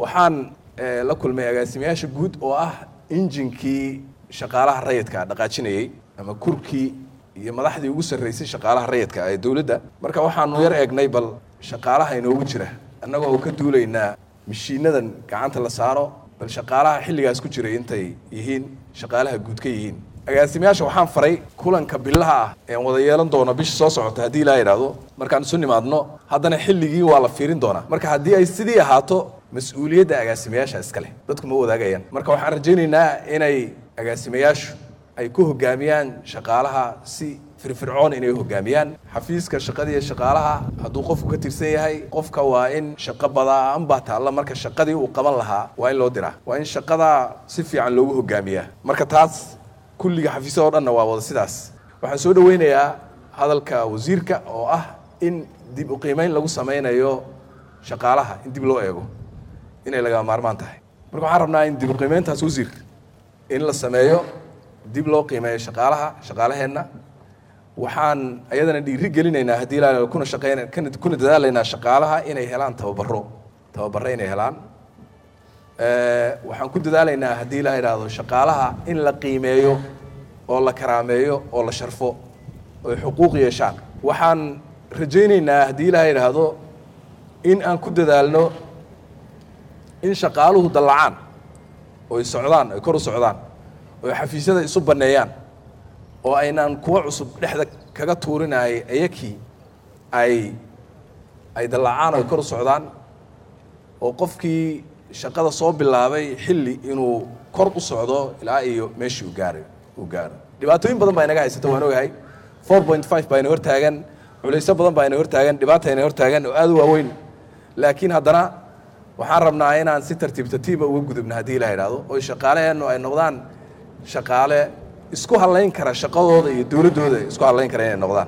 waxaan la kulmay agaasimayaasha guud oo ah injinkii shaqaalaha rayidka dhaqaajinayey ama kurkii iyo madaxdii ugu sarraysay shaqaalaha rayidka ee dowladda marka waxaanu yar eegnay bal shaqaalaha inoogu jira annagoo ka duulaynaa mashiinadan gacanta la saaro bal shaqaalaha xilligaas ku jiray intay yihiin shaqaalaha guud ka yihiin agaasimayaasha waxaan faray kulanka bilaha ah ean wada yeelan doono bisha soo socota haddii ilaa idhaahdo markaan isu nimaadno haddana xilligii waa la fiirin doonaa marka haddii ay sidii ahaato mas-uuliyadda agaasimayaasha iskale dadku ma wadaagayaan marka waxaan rajaynaynaa inay agaasimayaashu ay ku hogaamiyaan shaqaalaha si firfircoon inay hogaamiyaan xafiiska shaqadii shaqaalaha hadduu qofku ka tirsan yahay qofka waa in shaqo badaan baa taalla marka shaqadii uu qaban lahaa waa in loo diraa waa in shaqadaa si fiican loogu hogaamiyaa marka taas kulliga xafiisyada o dhanna waa wada sidaas waxaan soo dhaweynayaa hadalka wasiirka oo ah in dib u qiimeyn lagu samaynayo shaqaalaha in dib loo eego inay lagama maarmaan tahay marka waxaan rabnaa in dib u qiimeyntaas wasiir in la sameeyo dib loo qiimeeyo shaqaalaha shaqaalaheenna waxaan ayadana dhiiri gelinaynaa haddii ilaa kuna shaqeyn kuna dadaalaynaa shaqaalaha inay helaan tababaro tababaro inay helaan waxaan ku dadaalaynaa haddii ilaa idhaahdo shaqaalaha in la qiimeeyo oo la karaameeyo oo la sharfo oy xuquuq yeeshaan waxaan rajaynaynaa haddii ilaa idhaahdo in aan ku dadaalno in shaqaaluhu dallacaan oy socdaan oy kor u socdaan oy xafiisyada isu banneeyaan oo aynaan kuwa cusub dhexda kaga tuurinay ayakii ay ay dallacaan oy kor u socdaan oo qofkii shaqada soo bilaabay xilli inuu kor u socdo ilaa iyo meeshii u gaara uu gaaro dhibaatooyin badan baa inaga haysata waan ogahay four point five baa ina hortaagan culayso badan baa ina hortaagan dhibaata ina hortaagan oo aada u waaweyn laakiin haddana waxaan rabnaa inaan si tartiib tartiiba uga gudubna haddii ilaa idhaahdo oo shaqaaleheennu ay noqdaan shaqaale isku hadlayn kara shaqadooda iyo dowladdooda isku hadlayn kara inay noqdaan